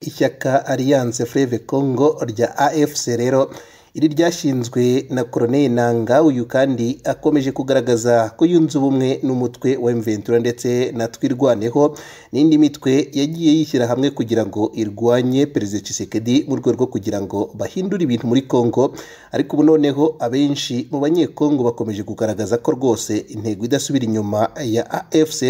Ishyaka Alliance Fleuve Congo rya AFC rero iri ryashinzwe na Colonel Nanga uyu kandi akomeje kugaragaza ko yunze ubumwe n'umutwe wa M23 ndetse na Twirwaneho n'indi mitwe yagiye yishyira hamwe kugira ngo irwanye Perezida Tshisekedi mu rwego rwo kugira ngo bahindure ibintu muri Congo ariko ubu noneho abenshi mu banyekongo bakomeje kugaragaza ko rwose intego idasubira inyuma ya AFC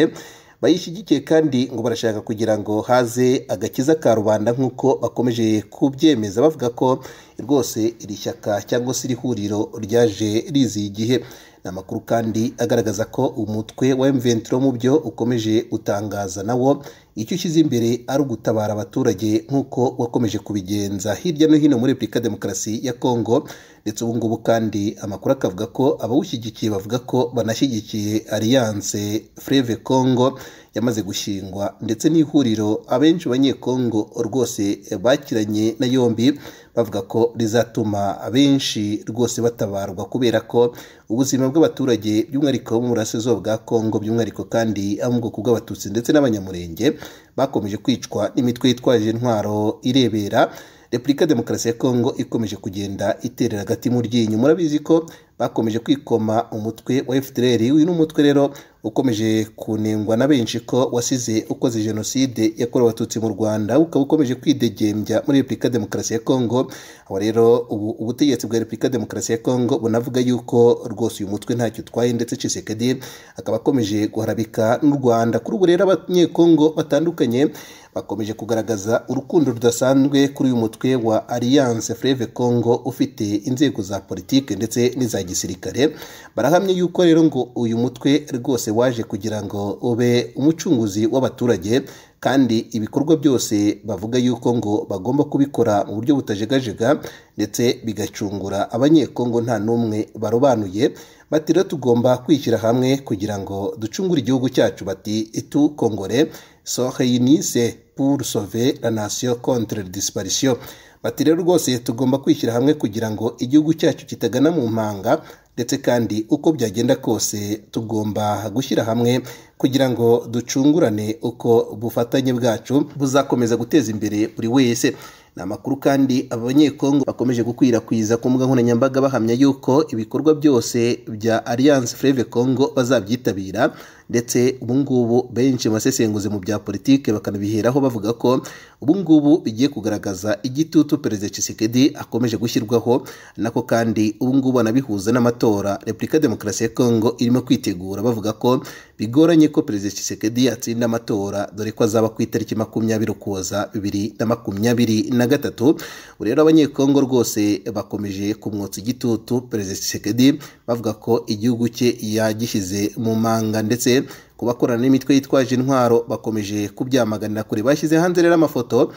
bayishyigikiye kandi ngo barashaka kugira ngo haze agakiza ka rubanda nk'uko bakomeje kubyemeza bavuga ko rwose iri shyaka cyangwa se iri huriro ryaje riziye igihe ni amakuru kandi agaragaza ko umutwe wa M23 mu byo ukomeje utangaza nawo icyo ushyize imbere ari ugutabara abaturage nk'uko wakomeje kubigenza hirya no hino muri Repubulika Demokarasi ya Kongo ndetse ubu ngubu kandi amakuru akavuga ko abawushyigikiye bavuga ko banashyigikiye Alliance Fleuve Congo yamaze gushingwa ndetse n'ihuriro abenshi banyekongo rwose bakiranye na yombi bavuga ko rizatuma abenshi rwose batabarwa kubera ko ubuzima bw'abaturage by'umwihariko bo mu burasirazuba bwa Kongo by'umwihariko kandi abo mu bwoko bw'abatutsi ndetse n'abanyamurenge bakomeje kwicwa n'imitwe yitwaje intwaro irebera Repubulika Demokarasi ya Kongo ikomeje kugenda iterera agati mu ryinyo murabizi ko bakomeje kwikoma umutwe wa FDLR uyu ni umutwe rero ukomeje kunengwa na benshi ko wasize ukoze jenoside yakorewe abatutsi mu Rwanda ukaba ukomeje kwidegembya muri Repubulika Demokarasi ya Kongo aho rero ubu ubutegetsi bwa Repubulika Demokarasi ya Kongo bunavuga yuko rwose uyu mutwe ntacyo utwaye ndetse Tshisekedi akaba akomeje guharabika n'u Rwanda kuri ubu rero abanyekongo batandukanye bakomeje kugaragaza urukundo rudasanzwe kuri uyu mutwe wa Alliance Fleuve Congo ufite inzego za politike ndetse n'iza gisirikare barahamye yuko rero ngo uyu mutwe rwose waje kugira ngo ube umucunguzi w'abaturage kandi ibikorwa byose bavuga yuko ngo bagomba kubikora mu buryo butajegajega ndetse bigacungura abanyekongo nta n'umwe barobanuye bati rero tugomba kwishyira hamwe kugira ngo ducungure igihugu cyacu bati tukongore soheyinise pour sauver la nation contre disparition bati rero rwose tugomba kwishyira hamwe kugira ngo igihugu cyacu kitagana mu mpanga ndetse kandi uko byagenda kose tugomba gushyira hamwe kugira ngo ducungurane uko ubufatanye bwacu buzakomeza guteza imbere buri wese ni amakuru kandi aba banyekongo bakomeje gukwirakwiza ku mbuga nkoranyambaga bahamya yuko ibikorwa byose bya Alliance Fleuve Congo bazabyitabira ndetse ubu ngubu benshi basesenguzi mu bya politike bakanabiheraho bavuga ko ubu ngubu bigiye kugaragaza igitutu Perezida Tshisekedi akomeje gushyirwaho nako kandi ubu ngubu anabihuza n'amatora Repubulika Demokarasi ya Congo irimo kwitegura bavuga ko bigoranye ko Perezida Tshisekedi yatsinda amatora dore ko azaba ku itariki makumyabiri ukuboza bibiri na makumyabiri na gatatu rero abanyekongo rwose bakomeje kumwotsa igitutu Perezida Tshisekedi bavuga ko igihugu cye yagishyize mu manga ndetse ku bakorana n'imitwe yitwaje intwaro bakomeje kubyamaganira kure bashyize hanze rero amafoto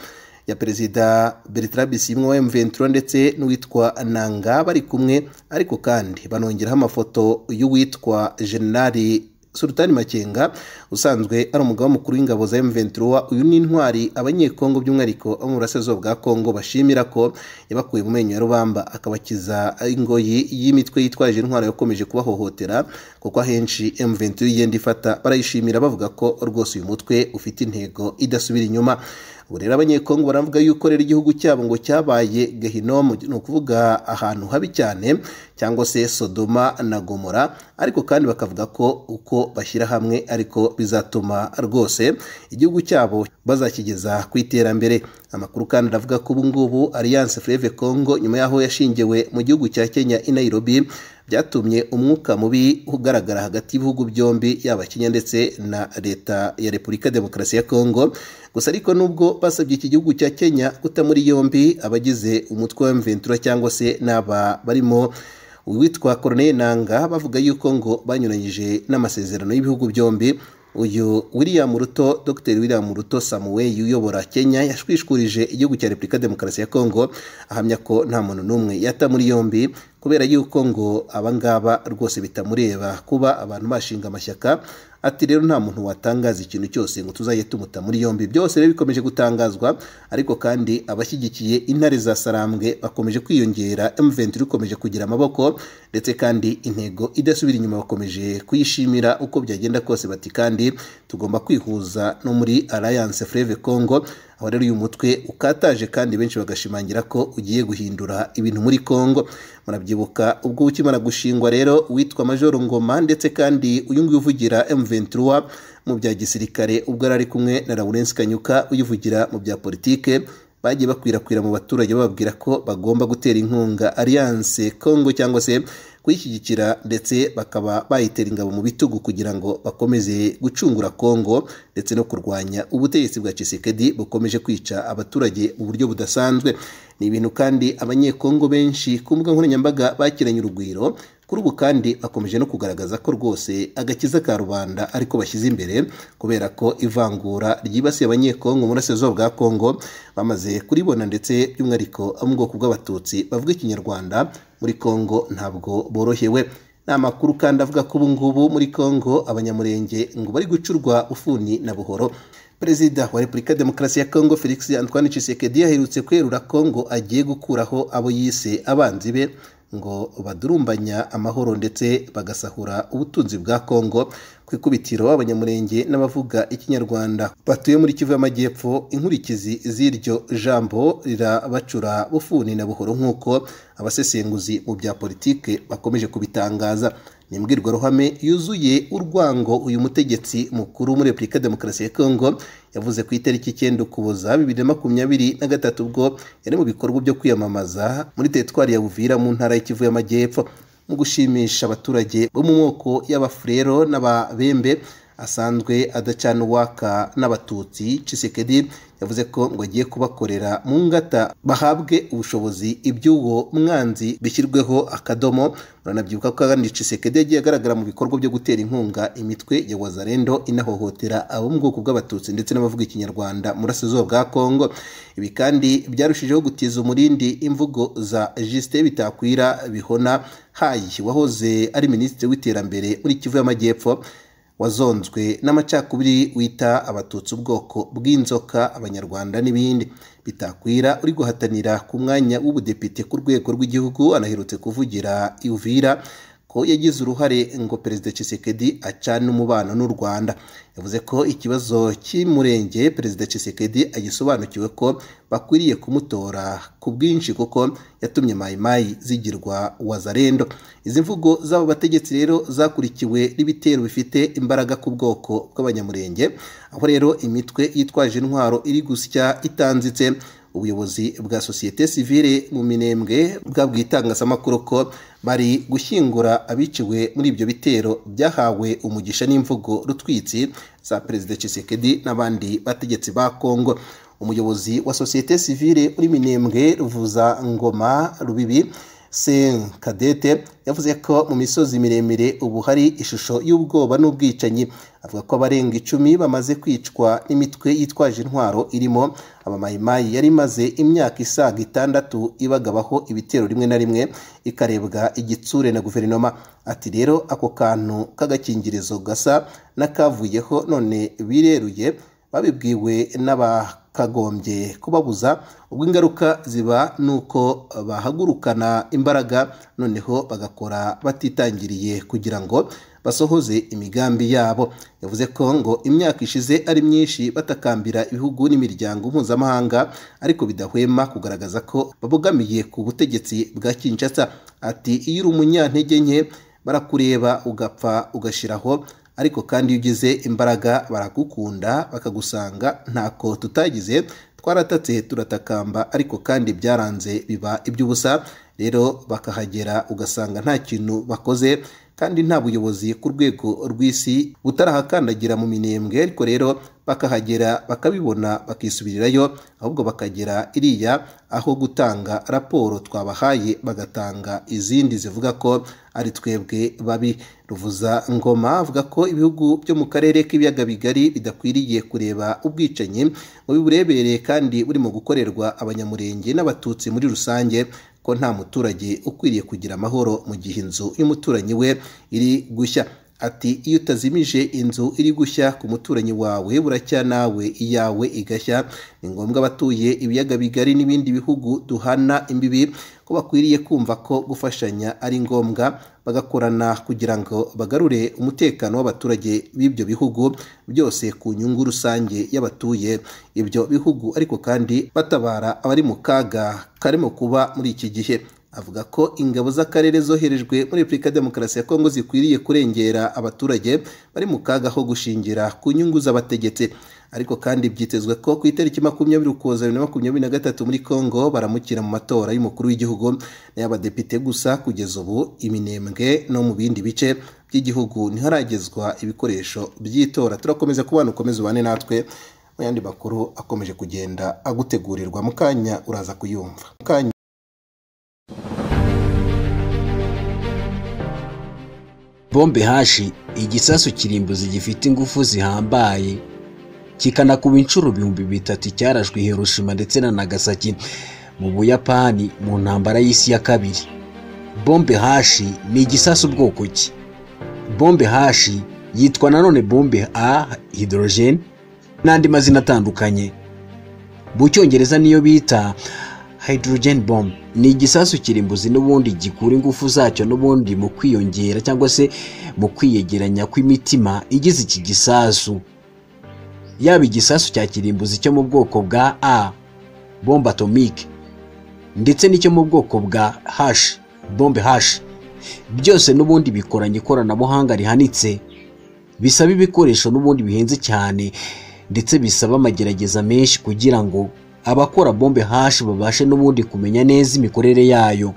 ya perezida Bertrand Bisimwa wa M23 ndetse n'uwitwa Nanga bari kumwe ariko kandi banongeraho amafoto y'uwitwa Generali Sultani Makenga usanzwe ari umugaba mukuru w'ingabo za M23 uyu ni intwari abanyekongo by'umwihariko abo mu burasirazuba bwa Kongo bashimira ko yabakuye mu menyo ya rubamba akabakiza ingoyi y'imitwe yitwaje intwaro yakomeje kubahohotera kuko ahenshi M23 igenda ifata barayishimira bavuga ko rwose uyu mutwe ufite intego idasubira inyuma ubu rero abanyekongo baravuga yuko rero igihugu cyabo ngo cyabaye gehinomu ni ukuvuga ahantu habi cyane cyangwa se sodoma na gomora ariko kandi bakavuga ko uko bashyira hamwe ariko bizatuma rwose igihugu cyabo bazakigeza ku iterambere amakuru kandi aravuga ko ubu ngubu alliance fleve congo nyuma y'aho yashingiwe mu gihugu cya kenya i nairobi byatumye umwuka mubi ugaragara hagati y'ibihugu byombi yaba kenya ndetse na leta ya repubulika demokarasi ya congo gusa ariko nubwo basabye iki gihugu cya kenya guta muri yombi abagize umutwe wa mventura cyangwa se n'aba barimo uwitwa Corneille Nanga bavuga yuko ngo banyuranyije n'amasezerano y'ibihugu byombi uyu William Ruto Dr William Ruto Samuel uyobora Kenya yashwishkurije igihugu cya Repubulika Demokarasi ya Kongo ahamya ko nta muntu n'umwe yata muri yombi kubera yuko ngo abangaba rwose bitamureba kuba abantu bashinga amashyaka ati rero nta muntu watangaza ikintu cyose ngo tuzajye tumuta muri yombi byose rero bikomeje gutangazwa ariko kandi abashyigikiye intare za sarambwe bakomeje kwiyongera M23 ikomeje kugira amaboko ndetse kandi intego idasubira inyuma bakomeje kuyishimira uko byagenda kose bati kandi tugomba kwihuza no muri Alliance Fleuve Congo aho rero uyu mutwe ukataje kandi benshi bagashimangira ko ugiye guhindura ibintu muri Congo murabyibuka ubwo ukimara gushingwa rero witwa Major Ngoma ndetse kandi uyu nguyu uvugira M23 mu bya gisirikare ubwo yari ari kumwe na Lawrence Kanyuka uyivugira mu bya politike bagiye bakwirakwira mu baturage bababwira ko bagomba gutera inkunga alliance congo cyangwa se kuyishyigikira ndetse bakaba bayitera ingabo mu bitugu kugira ngo bakomeze gucungura congo ndetse no kurwanya ubutegetsi bwa chisekedi bukomeje kwica abaturage mu buryo budasanzwe ni ibintu kandi abanyekongo benshi ku mbuga nkoranyambaga bakiranye urugwiro kuri ubu kandi bakomeje no kugaragaza ko rwose agakiza ka rubanda ariko bashyize imbere kubera ko ivangura ryibasiye abanyekongo mu burasirazuba bwa kongo bamaze kuribona ndetse by'umwihariko abo mu bwoko bw'abatutsi bavuga ikinyarwanda muri kongo ntabwo borohewe ni amakuru kandi avuga ko ubu ngubu muri kongo abanyamurenge ngo bari gucurwa ufuni na buhoro perezida wa repubulika ya demokarasi ya kongo felix antoine Tshisekedi aherutse kwerura kongo agiye gukuraho abo yise abanzi be ngo badurumbanya amahoro ndetse bagasahura ubutunzi bwa kongo ku ikubitiro abanyamurenge n'abavuga ikinyarwanda batuye muri kivu y'amajyepfo inkurikizi z'iryo jambo rirabacura bufuni na buhoro nk'uko abasesenguzi mu bya politike bakomeje kubitangaza ni imbwirwaruhame yuzuye urwango uyu mutegetsi mukuru muri repubulika demokarasi ya kongo yavuze ku itariki icyenda ukuboza bibiri na makumyabiri na gatatu ubwo yari mu bikorwa byo kwiyamamaza muri teritwari ya buvira mu ntara y'ikivu y'amajyepfo mu gushimisha abaturage bo mu moko y'abafurero n'ababembe asanzwe adacana uwaka n'abatutsi cisekedi yavuze ko ngo agiye kubakorera mu ngata bahabwe ubushobozi iby'uwo mwanzi bishyirweho akadomo uranabyibuka ko kandi cisekedi yagiye agaragara mu bikorwa byo gutera inkunga imitwe ya wazarendo inahohotera abo mu bwoko bw'abatutsi ndetse n'abavuga ikinyarwanda murasizo bwa kongo ibi kandi byarushijeho gutiza umurindi imvugo za jisite bitakwira bihona hayi wahoze ari minisitiri w'iterambere muri kivu y'amajyepfo wazonzwe n'amacakubiri wita abatutsi ubwoko bw'inzoka abanyarwanda n'ibindi bitakwira uri guhatanira ku mwanya w'ubudepite ku rwego rw'igihugu anaherutse kuvugira uvira ko yagize uruhare ngo perezida Tshisekedi acana umubano n'u Rwanda yavuze ko ikibazo cy'umurenge perezida Tshisekedi agisobanukiwe ko bakwiriye kumutora ku bwinshi kuko yatumye mayimayi zigirwa wazarendo izi mvugo z'aba bategetsi rero zakurikiwe n'ibitero bifite imbaraga ku bwoko bw'abanyamurenge aho rero imitwe yitwaje intwaro iri gusya itanzitse ubuyobozi bwa sosiyete sivile mu minembwe bwabwiye itangazamakuru ko bari gushyingura abiciwe muri ibyo bitero byahawe umugisha n'imvugo rutwitsi za perezida Tshisekedi n'abandi bategetsi ba Kongo umuyobozi wa sosiyete sivile muri minembwe ruvuza ngoma rubibi sen kadete yavuze ko mu misozi miremire ubu hari ishusho y'ubwoba n'ubwicanyi avuga ko abarenga icumi bamaze kwicwa n'imitwe yitwaje intwaro irimo abamayimayi yari imaze imyaka isaga itandatu ibagabaho ibitero rimwe na rimwe ikarebwa igitsure na guverinoma ati rero ako kantu k'agakingirizo gasa n'akavuyeho none bireruye babibwiwe n'aba kagombye kubabuza ubwo ingaruka ziba ni uko bahagurukana imbaraga noneho bagakora batitangiriye kugira ngo basohoze imigambi yabo yavuze ko ngo imyaka ishize ari myinshi batakambira ibihugu n'imiryango mpuzamahanga ariko bidahwema kugaragaza ko babogamiye ku butegetsi bwa Kinshasa ati iyo uri umunyantege nke barakureba ugapfa ugashyiraho ariko kandi iyo ugize imbaraga baragukunda bakagusanga ntako tutagize twaratatse turatakamba ariko kandi byaranze biba iby'ubusa rero bakahagera ugasanga nta kintu bakoze kandi nta buyobozi ku rwego rw'isi butarahakandagira mu minembwe ariko rero bakahagera bakabibona bakisubirirayo ahubwo bakagera iriya aho gutanga raporo twabahaye bagatanga izindi zivuga ko ari twebwe babi ruvuza ngoma avuga ko ibihugu byo mu karere k'ibiyaga bigari bidakwiriye kureba ubwicanyi ngo biburebere kandi burimo gukorerwa abanyamurenge n'abatutsi muri rusange ko nta muturage ukwiriye kugira amahoro mu gihe inzu y'umuturanyi we iri gushya ati iyo utazimije inzu iri gushya ku muturanyi wawe buracya nawe iyawe igashya ni ngombwa abatuye ibiyaga bigari n'ibindi bihugu duhana imbibi ko bakwiriye kumva ko gufashanya ari ngombwa bagakorana kugira ngo bagarure umutekano w'abaturage b'ibyo bihugu byose ku nyungu rusange y'abatuye ibyo bihugu ariko kandi batabara abari mu kaga karimo kuba muri iki gihe avuga ko ingabo z'akarere zoherejwe muri repubulika ya demokarasi ya kongo zikwiriye kurengera abaturage bari mu kaga ho gushingira ku nyungu z'abategetsi ariko kandi byitezwe ko ku itariki makumyabiri ukuboza bibiri na makumyabiri na gatatu muri kongo baramukira mu matora y'umukuru w'igihugu n'ay'abadepite gusa kugeza ubu iminembwe no mu bindi bice by'igihugu ntiharagezwa ibikoresho by'itora turakomeza kubana ukomeze ubane natwe mu yandi makuru akomeje kugenda agutegurirwa mu kanya uraza kuyumva mu kanya bombe hashi igisasu kirimbuzi gifite ingufu zihambaye kikanakuba inshuro ibihumbi bitatu cyarashwe Hiroshima ndetse na Nagasaki mu Buyapani mu ntambara y'isi ya kabiri bombe hashi ni igisasu bwoko ki bombe hashi yitwa nanone bombe a hydrogen n'andi mazina atandukanye mu cyongereza niyo bita hydrogen bomb ni igisasu kirimbuzi n'ubundi gikura ingufu zacyo n'ubundi mu kwiyongera cyangwa se mu kwiyegeranya kw'imitima igize iki gisasu yaba igisasu cya kirimbuzi cyo mu bwoko bwa a bombe atomike ndetse n'icyo mu bwoko bwa hash bombe hash byose n'ubundi bikoranye ikoranabuhanga rihanitse bisaba ibikoresho n'ubundi bihenze cyane ndetse bisaba amagerageza menshi kugira ngo abakora bombe hashi babashe n'ubundi kumenya neza imikorere yayo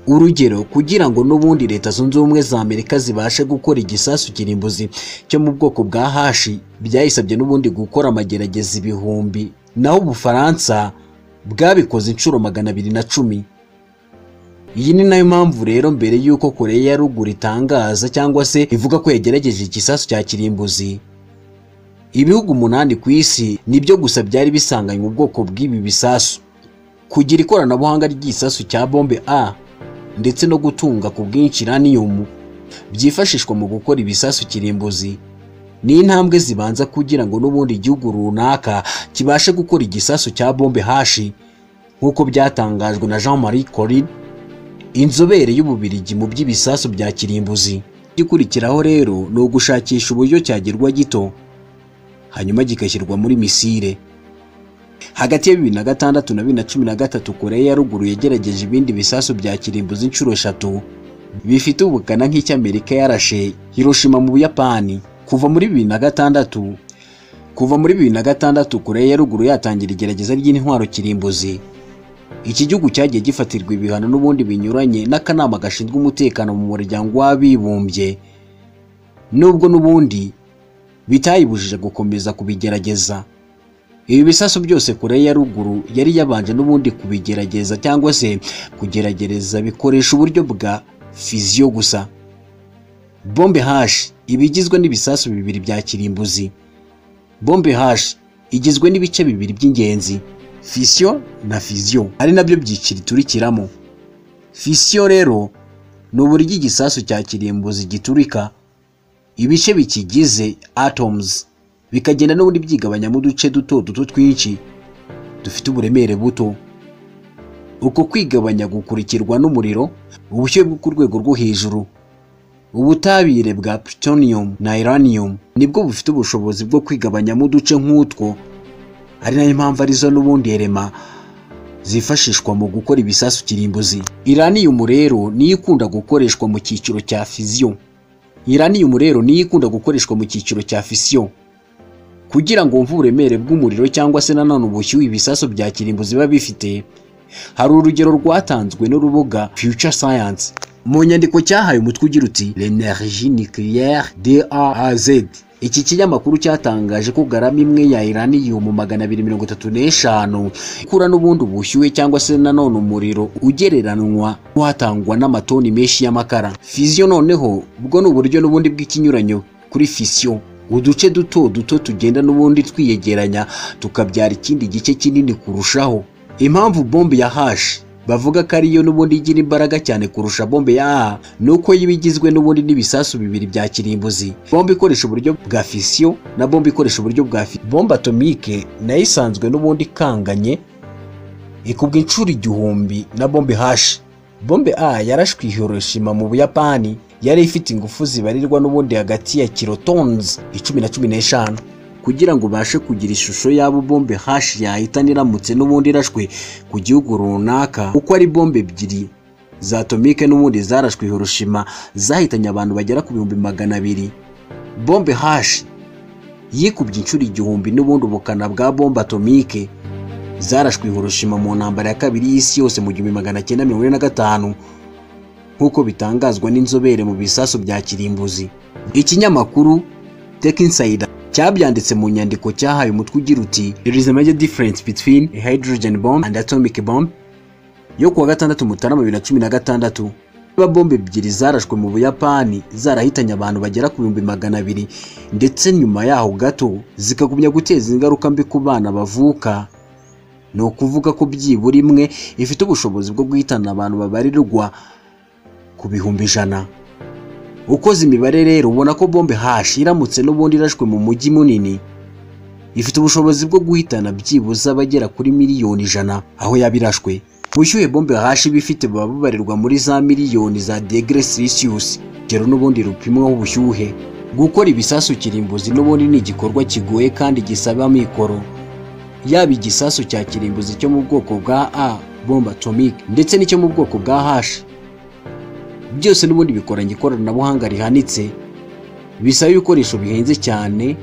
urugero kugira ngo n'ubundi leta zunze ubumwe za amerika zibashe gukora igisasu kirimbuzi cyo mu bwoko bwa hashi byayisabye n'ubundi gukora amagerageza ibihumbi naho ubufaransa bwabikoze inshuro magana abiri na cumi iyi ni nayo mpamvu rero mbere y'uko koreya ya ruguru itangaza cyangwa se ivuga ko yagerageje igisasu cya kirimbuzi ibihugu umunani ku isi nibyo gusa byari bisanganywe ubwoko bw'ibi bisasu kugira ikoranabuhanga ry'igisasu cya bombe a ndetse no gutunga ku bwinshi uranium byifashishwa mu gukora ibisasu kirimbuzi ni intambwe zibanza kugira ngo n'ubundi igihugu runaka kibashe gukora igisasu cya bombe hashi nk'uko byatangajwe na jean marie corin inzobere y'ububirigi mu by'ibisasu bya kirimbuzi igikurikiraho rero ni ugushakisha uburyo cyagirwa gito hanyuma kigashyirwa muri misire hagati ya bibiri na gatandatu na bibiri na cumi na gatatu koreya ya ruguru yagerageje ibindi bisasu bya kirimbuzi inshuro eshatu bifite ubukana nk'icy'amerika yarashe hiroshima mu buyapani kuva muri bibiri na gatandatu kuva muri bibiri na gatandatu koreya ya ruguru yatangira igerageza ry'intwaro kirimbuzi iki gihugu cyagiye gifatirwa ibihano n'ubundi binyuranye n'akanama gashinzwe umutekano mu muryango w'abibumbye nubwo n'ubundi bitayibujije gukomeza kubigerageza ibi bisasu byose kure ya ruguru yari yabanje n'ubundi kubigerageza cyangwa se kugeragereza bikoresha uburyo bwa fiziyo gusa bombe hashi iba igizwe n'ibisasu bibiri bya kirimbuzi bombe hashi igizwe n'ibice bibiri by'ingenzi fisiyo na fiziyo ari nabyo byiciro iturikiramo fisiyo rero ni uburyo igisasu cya kirimbuzi giturika ibice bikigize atoms bikagenda n'ubundi byigabanya mu duce duto duto twinshi dufite uburemere buto uko kwigabanya gukurikirwa n'umuriro ubushyuhe bwo ku rwego rwo hejuru ubutabire bwa plutonium na uranium nibwo bufite ubushobozi bwo kwigabanya mu duce nk'utwo ari nayo mpamvu arizo n'ubundi erema zifashishwa mu gukora ibisasu kirimbuzi uranium rero niyo ikunda gukoreshwa mu cyiciro cya fiziyo uranium rero niyo ikunda gukoreshwa mu cyiciro cya fisiyo kugira ngo wumve uburemere bw'umuriro cyangwa se nanone ubushyuhe ibisasu bya kirimbuzi biba bifite hari urugero rwatanzwe n'urubuga future science mu nyandiko cyahaye umutwe ugira uti l'energie nucléaire DAAZ iki kinyamakuru cyatangaje ko garama imwe ya uranium magana abiri mirongo itatu n'eshanu ikura n'ubundi ubushyuhe cyangwa se nanone umuriro ugereranywa watangwa n'amatoni menshi y'amakara fiziyo noneho bwo ni uburyo n'ubundi bw'ikinyuranyo kuri fisiyo uduce duto duto tugenda n'ubundi twiyegeranya tukabyara ikindi gice kinini kurushaho impamvu bombe ya hashi bavuga ko ariyo n'ubundi igira imbaraga cyane kurusha bombe ya AA ni uko iba igizwe n'ubundi n'ibisasu bibiri bya kirimbuzi bombe ikoresha uburyo bwa fisiyo na bombe ikoresha uburyo bwa fi bombe atomike nayo isanzwe n'ubundi ikanganye ikubwa inshuro igihumbi na bombe hashi bombe a yarashwe i hiroshima mu buyapani yari ifite ingufu zibarirwa n'ubundi hagati ya kilotonzi icumi na cumi n'eshanu kugira ngo ubashe kugira ishusho y'abo bombe hashi yahitana iramutse n'ubundi irashwe ku gihugu runaka uko ari bombe ebyiri za atomike n'ubundi zarashwe i hiroshima zahitanye abantu bagera ku bihumbi magana abiri bombe hashi yikubye inshuro igihumbi n'ubundi ubukana bwa bombe atomike zarashwe Hiroshima mu ntambara ya kabiri y'isi yose mu gihumbi magana cyenda mirongo ine na gatanu nk'uko bitangazwa n'inzobere mu bisasu bya kirimbuzi ikinyamakuru Tech Insider cyabyanditse mu nyandiko cyahaye umutwe ugira uti there is a major difference between a hydrogen bomb and atomic bomb yo kuwa gatandatu mutarama bibiri na cumi na gatandatu niba bombe ebyiri zarashwe mu buyapani zarahitanye abantu bagera ku bihumbi magana abiri ndetse nyuma yaho gato zikagumya guteza ingaruka mbi ku bana bavuka ni ukuvuga ko byibura imwe ifite ubushobozi bwo guhitana abantu babarirwa ku bihumbi ijana ukoze imibare rero ubona ko bombe hashi iramutse n'ubundi irashwe mu mujyi munini ifite ubushobozi bwo guhitana byibuze abagera kuri miliyoni ijana aho yaba irashwe ubushyuhe bombe hashi iba ifite buba bubarirwa muri za miliyoni za degere silisiyusi urugero n'ubundi rupimwaho ubushyuhe gukora ibisasu kirimbuzi n'ubundi ni igikorwa kigoye kandi gisaba amikoro yaba igisasu cya kirimbuzi cyo mu bwoko bwa a bomba atomic ndetse n'icyo mu bwoko bwa hashi byose n'ubundi bikoranye ikoranabuhanga rihanitse bisaba ibikoresho bihenze cyane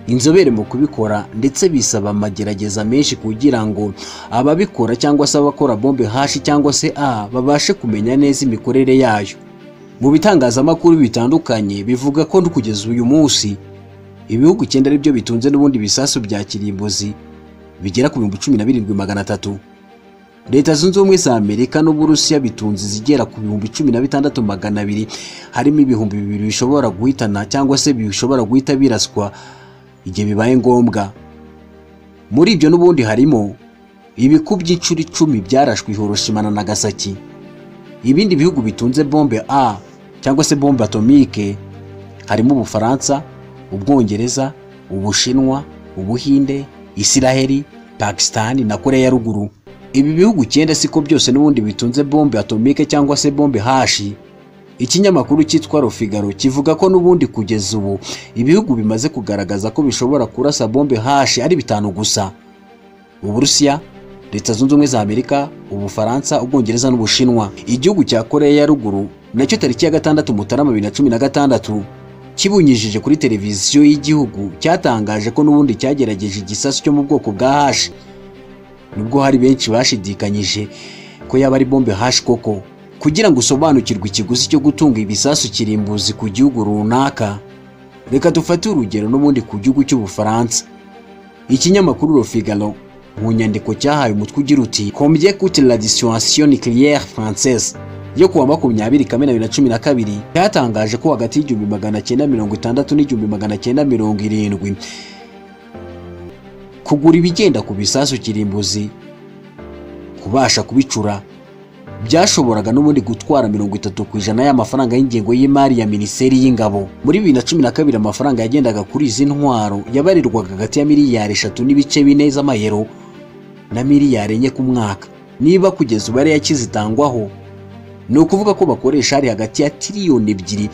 inzobere mu kubikora ndetse bisaba amagerageza menshi kugira ngo ababikora cyangwa se abakora bombe hashi cyangwa se a babashe kumenya neza imikorere yayo mu bitangazamakuru bitandukanye bivuga ko kugeza uyu munsi ibihugu icyenda aribyo bitunze n'ubundi ibisasu bya kirimbuzi bigera ku bihumbi cumi na birindwi magana atatu leta zunze ubumwe za amerika n'uburusiya bitunze izigera ku bihumbi cumi na bitandatu magana abiri harimo ibihumbi bibiri bishobora guhitana cyangwa se bishobora guhita biraswa igihe bibaye ngombwa muri ibyo n'ubundi harimo ibiku by'inshuro icumi byarashwe Hiroshima na Nagasaki ibindi bihugu bitunze bombe a cyangwa se bombe atomike harimo ubufaransa ubwongereza ubushinwa ubuhinde Isiraheli Pakistan na Korea ya ruguru ibi bihugu icyenda siko byose n'ubundi bitunze bombe atomike cyangwa se bombe hashi ikinyamakuru cyitwa Rofigaro kivuga ko n'ubundi kugeza ubu ibihugu bimaze kugaragaza ko bishobora kurasa bombe hashi ari bitanu gusa Uburusiya Leta Zunze Ubumwe za Amerika Ubufaransa Ubwongereza n'Ubushinwa igihugu cya Korea ya ruguru nacyo tariki ya gatandatu Mutarama bibiri na cumi na gatandatu kibunyijije kuri televiziyo y'igihugu cyatangaje ko n'ubundi cyagerageje igisasu cyo mu bwoko bwa hashi nubwo hari benshi bashidikanyije ko yaba ari bombe hashi koko kugira ngo usobanukirwe ikiguzi cyo gutunga ibisasu kirimbuzi ku gihugu runaka reka dufate urugero n'ubundi ku gihugu cy'ubufaransa ikinyamakuru rofigaro mu nyandiko cyahaye umutwe ugira uti combien coûte la dissuasion nucléaire française yo kuwa makumyabiri kamena bibiri na cumi na kabiri cyatangaje ko hagati y'igihumbi magana cyenda mirongo itandatu n'igihumbi magana cyenda mirongo irindwi kugura ibigenda ku bisasu kirimbuzi kubasha kubicura byashoboraga n'ubundi gutwara mirongo itatu ku ijana y'amafaranga y'ingengo y'imari ya minisiteri y'ingabo muri bibiri na cumi na kabiri amafaranga yagendaga kuri izi ntwaro yabarirwaga hagati ya miliyari eshatu n'ibice bine z'amayero na miliyari enye ku mwaka niba kugeza ubu ariyo akizitangwaho ni ukuvuga ko bakoresha hari hagati ya tiriyoni ebyiri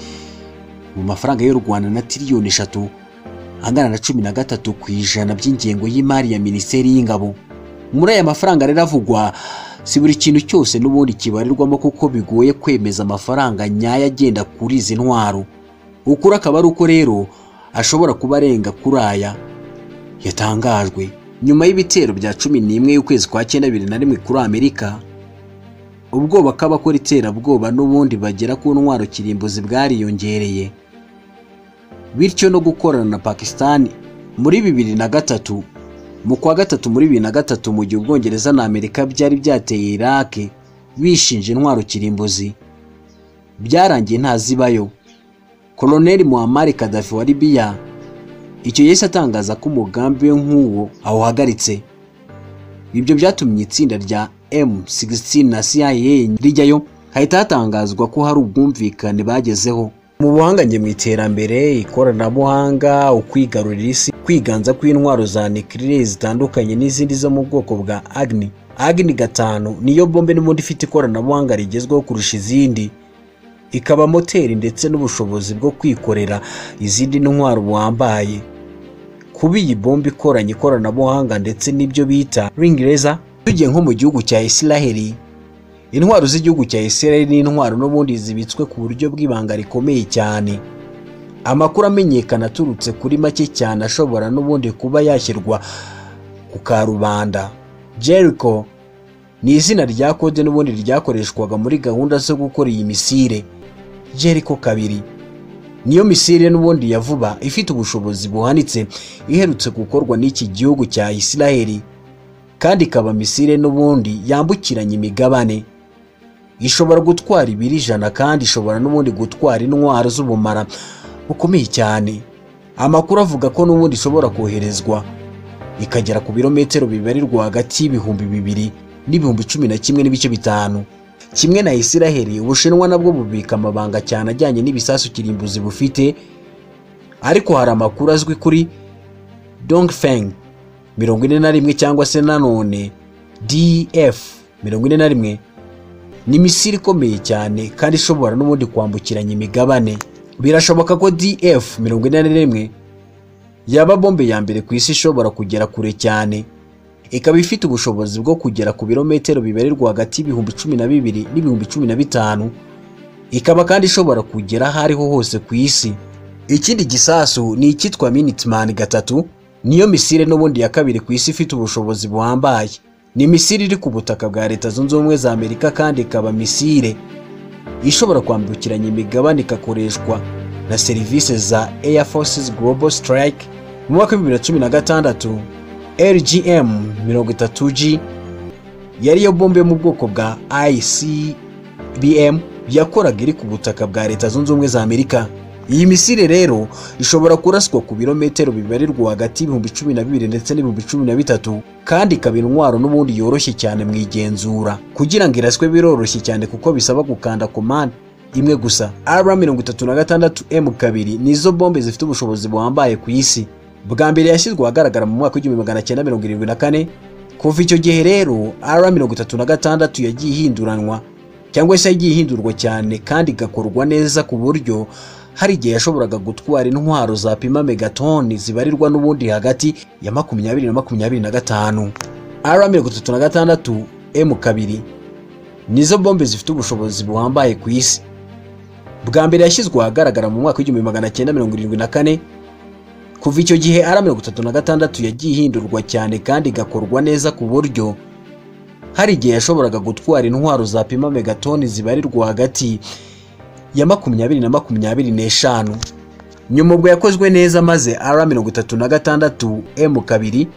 mu mafaranga y'u rwanda na tiriyoni eshatu angana na cumi na gatatu ku ijana by'ingengo y'imari ya minisiteri y'ingabo muri aya mafaranga rero avugwa si buri kintu cyose n'ubundi kibarirwamo kuko bigoye kwemeza amafaranga nyayo agenda kuri izi ntwaro ukuri akaba ari uko rero ashobora kuba arenga kuri aya yatangajwe nyuma y'ibitero bya cumi n'imwe y'ukwezi kwa cyenda bibiri na rimwe kuri amerika ubwoba k'abakora iterabwoba n'ubundi bagera ku ntwaro kirimbuzi bwariyongereye bityo no gukorana na pakisitani muri bibiri na gatatu mu kwa gatatu muri bibiri na gatatu mu gihe ubwongereza na amerika byari byateye irake bishinja intwaro kirimbuzi byarangiye ntazibayo koloneli muhammad kadafi wa libiya icyo yahise atangaza ko umugambi we nk'uwo awuhagaritse ibyo byatumye itsinda rya M16 na CIA rijyayo hahita hatangazwa ko hari ubwumvikane bagezeho mu buhanganye mu iterambere ikoranabuhanga ukwigarurira isi kwiganza kw'intwaro za nikirire zitandukanye n'izindi zo mu bwoko bwa agni agni gatanu niyo bombe n'ubundi ifite ikoranabuhanga rigezweho kurusha izindi ikaba moteri ndetse n'ubushobozi bwo kwikorera izindi ntwaro buhambaye kuba iyi bombe ikoranye ikoranabuhanga ndetse n'ibyo bita ringireza tugiye nko mu gihugu cya isiraheli intwaro z'igihugu cya isiraheli ni intwaro n'ubundi zibitswe ku buryo bw'ibanga rikomeye cyane amakuru amenyekana aturutse kuri make cyane ashobora n'ubundi kuba yashyirwa ku karubanda jericho ni izina rya kode n'ubundi ryakoreshwaga muri gahunda zo gukora iyi misire jericho kabiri niyo misire n'ubundi ya vuba ifite ubushobozi buhanitse iherutse gukorwa n'iki gihugu cya isiraheli kandi ikaba misire n'ubundi yambukiranya imigabane ishobora gutwara ibiri ijana kandi ishobora n'ubundi gutwara intwaro z'ubumara bukomeye cyane amakuru avuga ko n'ubundi ishobora koherezwa ikagera ku birometero bibarirwa hagati y'ibihumbi bibiri n'ibihumbi cumi na kimwe n'ibice bitanu kimwe na isiraheli ubushinwa nabwo bubika amabanga cyane ajyanye n'ibisasu kirimbuzi bufite ariko hari amakuru azwi kuri dongfeng mirongo ine na rimwe cyangwa se nanone df mirongo ine na rimwe ni misiri ikomeye cyane kandi ishobora n'ubundi kwambukiranya imigabane birashoboka ko df mirongo ine na rimwe yaba bombe ya mbere ku isi ishobora kugera kure cyane ikaba ifite ubushobozi bwo kugera ku birometero bibarirwa hagati y'ibihumbi cumi na bibiri n'ibihumbi cumi na bitanu ikaba kandi ishobora kugera aho ariho hose ku isi ikindi gisasu ni icyitwa minitman gatatu niyo misire n'ubundi ya kabiri ku isi ifite ubushobozi buhambaye ni misire iri ku butaka bwa leta zunze ubumwe za amerika kandi ikaba misire ishobora kwambukiranya imigabane ikakoreshwa na serivisi za Air Forces Global Strike mu mwaka w'ibihumbi bibiri na cumi na gatandatu LGM 30G yari yo bombe yo mu bwoko bwa ICBM yakoraga iri ku butaka bwa leta zunze ubumwe za Amerika iyi misire rero ishobora kuraswa ku birometero bibarirwa hagati y'ibihumbi cumi na bibiri ndetse n'ibihumbi cumi na bitatu kandi ikaba intwaro n'ubundi yoroshye cyane mu igenzura kugira ngo iraswe biroroshye cyane kuko bisaba gukanda komande imwe gusa r mirongo itatu na gatandatu m kabiri nizo bombe zifite ubushobozi buhambaye ku isi bwa mbere yashyizwe ahagaragara mu mwaka w'igihumbi magana cyenda mirongo irindwi na kane kuva icyo gihe rero r mirongo itatu na gatandatu yagiye ihinduranwa cyangwa se yagiye ihindurwa cyane kandi igakorwa neza ku buryo hari igihe yashoboraga gutwara intwaro zapima megatoni zibarirwa n'ubundi hagati ya makumyabiri na makumyabiri na gatanu r mirongo itatu na gatandatu m kabiri nizo bombe zifite ubushobozi buhambaye ku isi bwa mbere yashyizwe ahagaragara mu mwaka w'igihumbi magana cyenda mirongo irindwi na kane kuva icyo gihe ara mirongo itatu na gatandatu yagiye ihindurwa cyane kandi igakorwa neza ku buryo hari igihe yashoboraga gutwara intwaro zapima megatoni zibarirwa hagati ya makumyabiri na makumyabiri n'eshanu nyuma ubwo yakozwe neza maze ara mirongo itatu na gatandatu m kabiri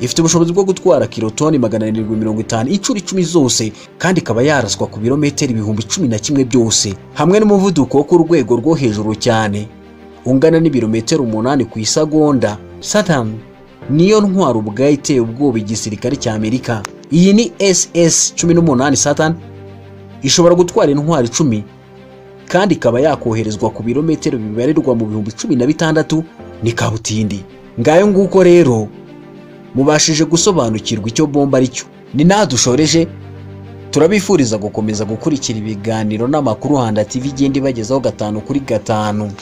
ifite ubushobozi bwo gutwara kirotoni magana arindwi mirongo itanu inshuro icumi zose kandi ikaba yaraswa ku birometero ibihumbi cumi na kimwe byose hamwe n'umuvuduko wo ku rwego rwo hejuru cyane ungana n'ibirometero umunani ku isagonda saturn niyo ntwaro ubwayo iteye ubwoba igisirikare cya amerika iyi ni ss cumi n'umunani saturn ishobora gutwara intwaro icumi kandi ikaba yakoherezwa ku birometero bibarirwa mu bihumbi cumi na bitandatu ni kabutindi ngayo nguko rero mubashije gusobanukirwa icyo bomba ari cyo ni naha dushoreje turabifuriza gukomeza gukurikira ibiganiro n'amakuru handa tv igenda ibagezaho gatanu kuri gatanu